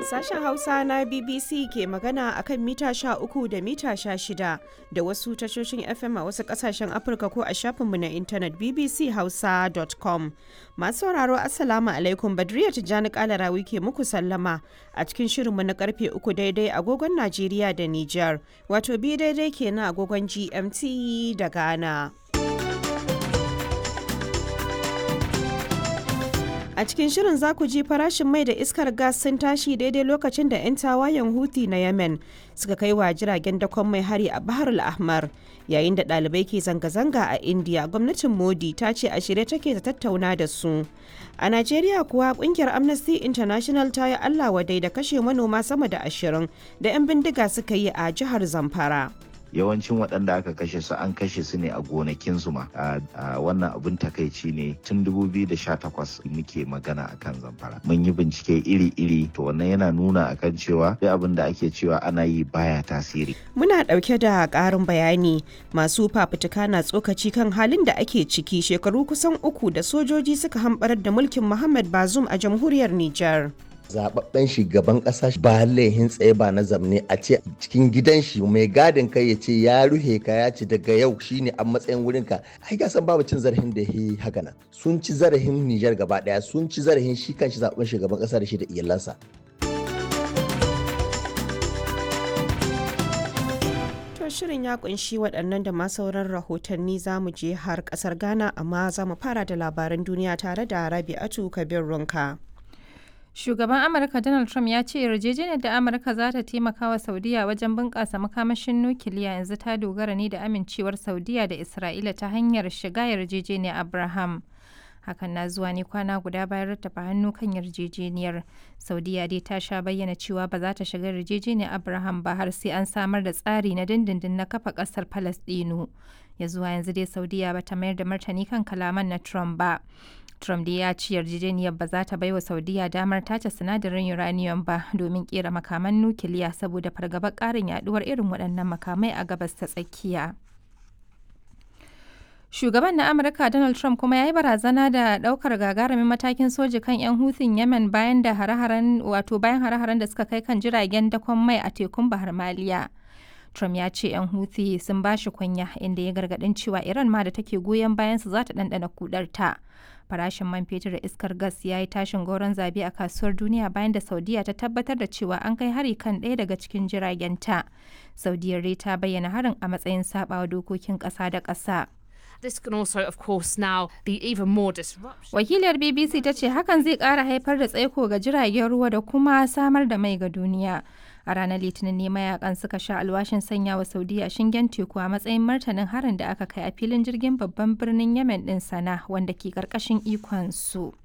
Sashen Hausa na BBC ke magana akan mita uku da mita shida da wasu tashoshin FM a wasu kasashen Afirka ko a shafinmu na intanet bbchausa.com. Masu sauraro Assalamu alaikum Badriya Tijjani Kalarawi ke muku sallama a cikin shirinmu na karfe uku daidai agogon Najeriya da Nijar, wato bi daidai kenan agogon GMT da Ghana. A cikin shirin za ku ji farashin mai da iskar gas sun tashi daidai lokacin da 'yan tawayen Houthi na Yemen suka kai wa jiragen dakon mai hari a Bahar al-Ahmar. Yayin da ɗalibai ke zanga-zanga a India, gwamnatin Modi ta ce a shirye take ta tattauna da su. A Najeriya kuwa kungiyar Amnesty International ta yi Allah wadai da kashe manoma sama da ashirin da 'yan bindiga suka yi a jihar Zamfara. yawancin waɗanda aka kashe su an kashe su ne a gonakinsu ma a wannan abin takaici ne tun 2018 muke magana akan zamfara mun yi bincike iri-iri to wannan yana nuna akan cewa duk abin da ake cewa ana yi baya tasiri Muna ɗauke da ƙarin bayani masu fafutuka na tsokaci kan halin da ake ciki shekaru kusan uku da sojoji suka hambarar da mulkin Muhammad Bazoum a jamhuriyar Nijar. zababben shugaban kasa ba laihin tsaye ba na zamne a ce cikin gidan shi mai gadin kai ya ce ya ruhe ka ya ce daga yau shine a matsayin wurin ka ai ga san babu cin zarafin da yi haka nan sun ci zarafin Nijar gaba daya sun ci zarafin shi kanshi zababben shugaban kasa da shi da iyalansa To shirin ya kunshi waɗannan da ma sauran rahotanni za mu je har ƙasar Ghana amma za mu fara da labaran duniya tare da Rabi'atu Kabir Runka. Shugaban Amurka Donald Trump ya ce yarjejeniyar da Amurka za ta taimaka wa Saudiya wajen bunƙasa makamashin nukiliya yanzu ta dogara ne da amincewar Saudiya da Isra'ila ta hanyar shiga yarjejeniyar Abraham. Hakan na zuwa ne kwana guda bayan rattafa hannu kan yarjejeniyar. Saudiya dai ta sha bayyana cewa ba za ta shiga yarjejeniyar Abraham ba har sai an samar da tsari na dindindin na kafa ƙasar Falasɗinu. Ya zuwa yanzu dai Saudiya ba ta mayar da martani kan kalaman na Trump ba. Trump dai ya ci yarjejeniyar ba za ta baiwa Saudiya damar tace sinadarin uranium ba domin kera makaman nukiliya saboda fargabar ƙarin yaduwar irin waɗannan makamai a gabas ta tsakiya. Shugaban na Amurka Donald Trump kuma ya yi barazana da ɗaukar gagarumin matakin soji kan 'yan hutun Yemen bayan da hare-haren wato bayan hare-haren da suka kai kan jiragen dakon mai a tekun Bahar Maliya. Trump ya ce 'yan Houthi sun ba shi kunya inda ya gargaɗin cewa Iran ma da take goyon bayansu za ta ɗanɗana kudarta. Farashin man fetur da iskar gas ya yi tashin goron zabe a kasuwar duniya bayan da Saudiya ta tabbatar da cewa an kai hari kan ɗaya daga cikin jiragenta. Saudiyar dai ta bayyana harin a matsayin saɓawa dokokin ƙasa da ƙasa. This can also, of course, now be even more disruption. Wakiliyar BBC ta ce hakan zai ƙara haifar da tsaiko ga jiragen ruwa da kuma samar da mai ga duniya. A ranar Litinin ne mayakan suka sha alwashin sanya wa Saudiya shingen teku a matsayin martanin harin da aka kai a filin jirgin babban birnin Yemen ɗin sana wanda ke ƙarƙashin ikon su.